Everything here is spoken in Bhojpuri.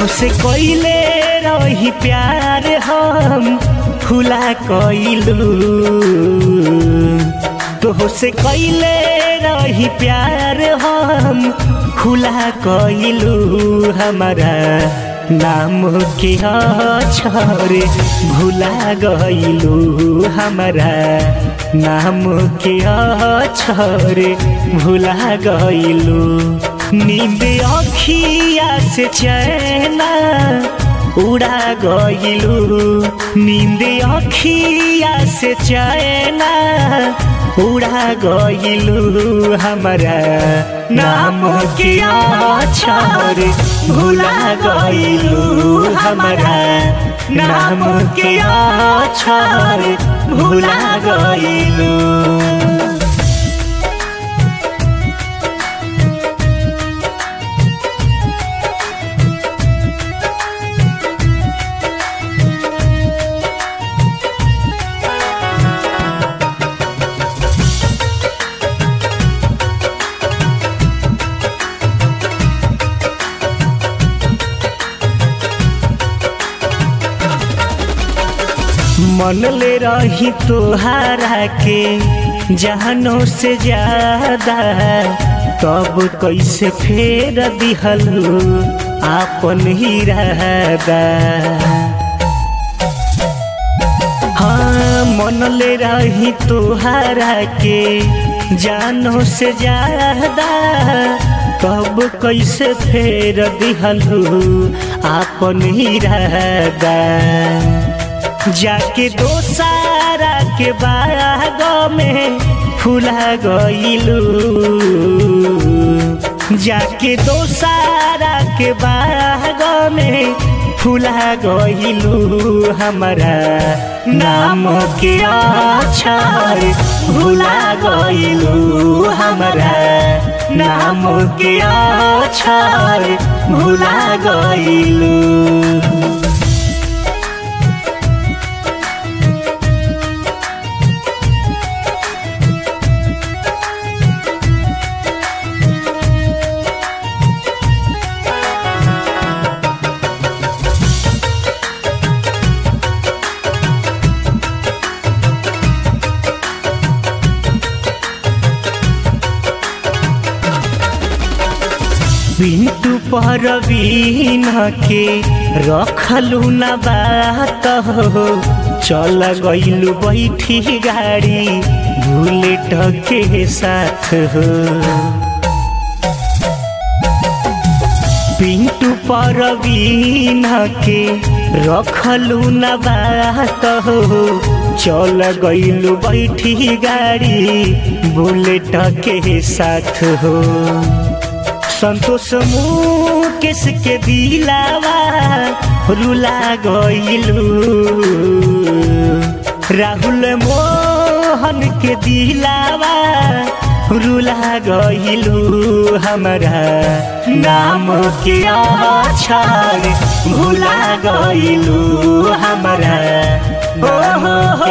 तोहसे कइले रही प्यार हम फुला कइलू तोहसे कइले रही प्यार हम खुला कइलू हमारा नाम के अक्षर भुला गइलू हमारा नाम के अक्षर भुला गइलू नींद अखिया से चैना उड़ा गइलू नींद अखिया से चैना उड़ा गइलू हमारा नाम के अक्षर भुला गइलू हमारा नाम के अक्षर भुला गइलू मन ले रही तोहारा के जहनों से ज्यादा तब कैसे फेर दिहलू आपन ही रहदा हाँ मन ले रही तोहारा के जानों से ज्यादा तब कैसे फेर दिहलू आपन ही रहदा जाके दोसारा के बाग में फुला गइलू जाके दोसारा के बाग में फुला गइलू हमारा नाम के अक्षर भुला गइलू हमारा नाम के अक्षर भुला गइलू पिंटू परवीन के रखलू न बात हो चल गइलू बैठी गाड़ी बुलेट के साथ हो पिंटू परवीन के रखलू न बात हो चल गइलू बैठी गाड़ी बुलेट के साथ हो संतोष मुकेश के दिलावा रुला गइलू राहुल मोहन के दिलावा रुला गइलू हमारा नाम के अक्षर भुला गइलू हमारा ओ हो हो